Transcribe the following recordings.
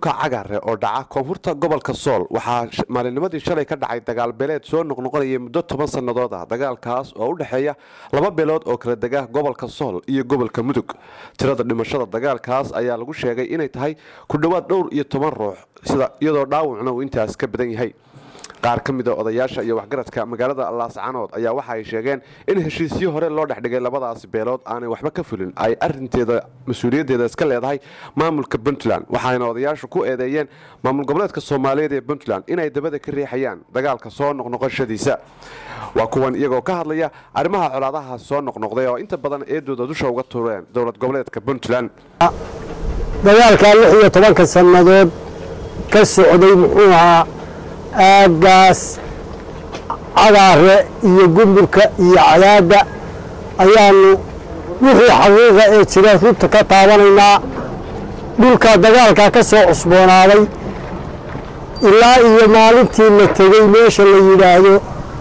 dhulka cagare oo dhaca koonfurta gobolka sool waxaa maalinnimadii shalay ka dhacay dagaal beeleed soo noqnoqonayay muddo toban sannadood ah dagaalkaas oo u dhexeeya laba beelood oo kala dega gobolka sool iyo gobolka mudug tirada dhimashada dagaalkaas ayaa lagu sheegay inay tahay ku dhowaad dhowr iyo toban ruux sida iyadoo dhaawacna uu intaas ka badan yahay qaar ka mid a odayaasha iyo waxgaradka magaalada laascanood ayaa waxa ay sheegeen in heshiisyo hore loo dhexdhigay labadaasi beelood aanay waxba ka fulin ay arinteeda mas-uuliyaddeeda iska leedahay maamulka puntland waxayna odayaashu ku eedeeyeen maamul goboleedka soomaaliyeed ee puntland inay dabada ka riixayaan dagaalka soo noqnoqoshadiisa waa kuwan iyagoo ka hadlaya arrimaha colaadaha soo noqnoqday oo inta badan eedooda dusha uga tureen dowlad goboleedka puntland dagaalkaa lix iyo tobanka sannadood ka socday muxuu ahaa aaggaas cagaare iyo gumburka iyo cadaadda ayaannu wixii xaqiiqa ee jira runta ka taabanaynaa dhulka dagaalkaa ka soo cusboonaaday ilaa iyo maalintii la tegey meesha la yidhaahdo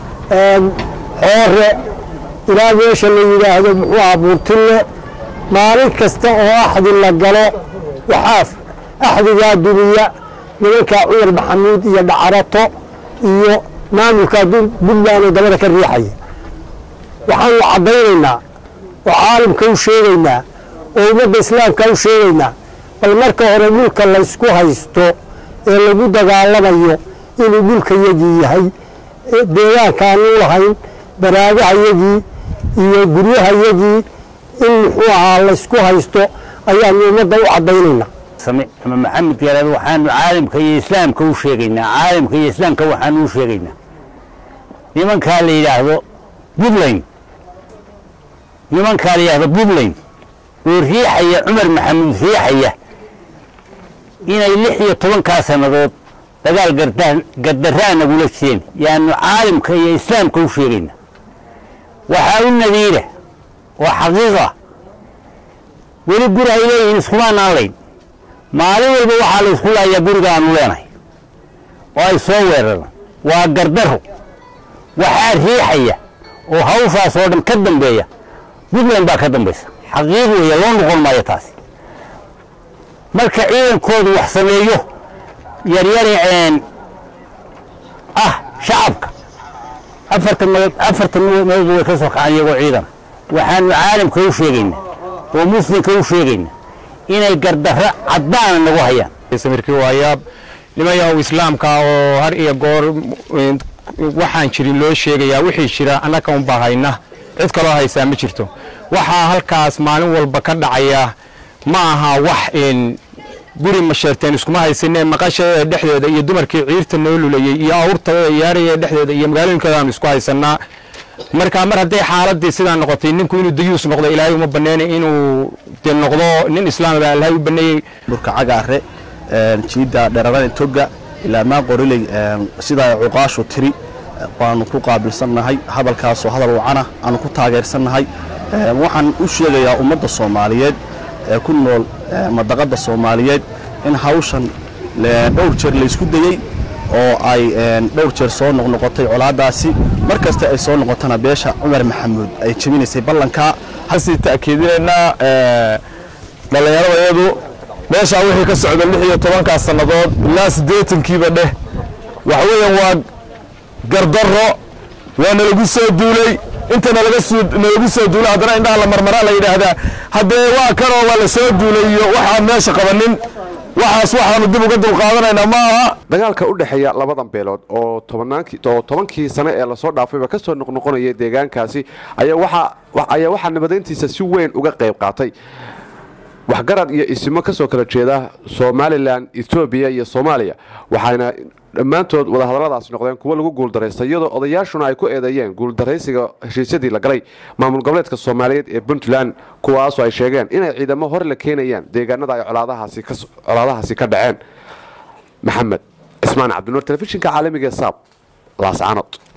xoore ilaa meesha la yidhaahdo muxuu aha buurtille maalin kasta oo axdi la galo waxaa axdigaa dumiya nimankaa cumar maxamuud iyo dhacarato iyo maamulkaa puntland oo dabada ka riixaya waxaanu caddaynaynaa oo caalamka u sheegaynaa oo ummadda islaamka u sheegaynaa bal marka hore dhulka laysku haysto ee lagu dagaalamayo inuu dhulka yagii yahay deegaankaanu lahayn baraagahayagii iyo guryahayagii in muxuu ahaa laysku haysto ayaanu ummadda u caddaynaynaa ama maxamed garaad waxaanu caalamka iyo islaamka u sheegaynaa caalamka iyo islaamka waxaanu u sheegaynaa nimankaa la yidhaahdo puntland nimankaa la yidhaahdo puntland oo riixaya cumar maxamuud riixaya inay lix iyo tobankaa sannadood dagaal gardarraa nagula jireen yaanu caalamka iyo islaamka u sheegaynaa waxaa u nadiira oo xaqiiqa weli guri ay leeyihiin iskumaanaan layn maalin walba waxaa la isku laayaa guriga aanu leenahay oo ay soo weeraraan waa gardaro waxaa riixaya oo hawshaas oo dhan ka dambeeya puntland baa ka dambaysa xaqiiq weeye loo noqon maayo taasi marka ciidankoodu wax sameeyo yaryari ah shacabka afartan meelood afartan meelood way ka soo kacaan iyagoo ciidana waxaanu caalamka u sheegaynaa oo muslimka u sheegaynaa inay gardarro caddaana nagu hayaan samirkii waa yaab nimayahow islaamka oo har iyo goor waxaan jirin loo sheegayaa wixii jira annaka unbaa hayna cid kaloo haysaa ma jirto waxaa halkaas maalin walba ka dhacaya ma aha wax guri masheerteen iskuma haysanee maqasha dhexdeeda iyo dumarkii ciirta noo lulayey iyo awrta yaaraya dhexdeeda iyo magaalooyinkeedaanu isku haysanaa marka mar hadday xaaladii sidaa noqotay ninku inuu dayuus noqdo ilaahay uma baneena inuu de noqdo nin islaamaba ilahay u baneeyey burka cagaare jiidda dheeradan toga ilaa maa qoriley sidaa cuqaashu tiri waanu ku qaabilsannahay hadalkaasoo hadal wacana aanu ku taageersannahay waxaan u sheegayaa ummadda soomaaliyeed ee ku nool madaqadda soomaaliyeed in hawshan dhowr jeer laysku dayey oo ay dhowr jeer soo noqnoqotay colaadaasi mar kasta ay soo noqotana beesha cumar maxamuud ay jebinaysay ballankaa hasii ta'kiidinaynaa dhallinyaradayadu meeshaa wixii ka socda lix iyo tobankaa sannadood ilaa siddeetankiiba dheh waxa weeyaan waa gardarro waa nalagu soo duulay inta nalagu soo duulay haddana indhaha la marmaraa la yidhaahdaa haddee waa kanoo waa la soo duulay iyo waxaan meesha qabanin waxaas waxaanu dib uga dulqaadanaynaa ma aha dagaalka u dhexeeya labadan beelood oo oo tobankii sane ee lasoo dhaafayba ka soo noqnoqonayay deegaankaasi ayaa waxaa nabadeyntiisa si weyn uga qayb qaatay waxgarad iyo isimo kasoo kala jeeda somalilan etoobiya iyo soomaaliya waxayna dhammaantood wadahadalladaas noqdeen kuwo lagu guuldaraystay iyadoo odayaashuna ay ku eedeeyeen guuldaraysiga heshiisyadii la galay maamul goboleedka soomaaliyeed ee puntland kuwaasoo ay sheegeen inay ciidamo hore la keenayaan deegaanada ay colaadahaasi ka dhaceen maxamed cismaan cabdinuur telefishinka caalamiga ee saab laascanood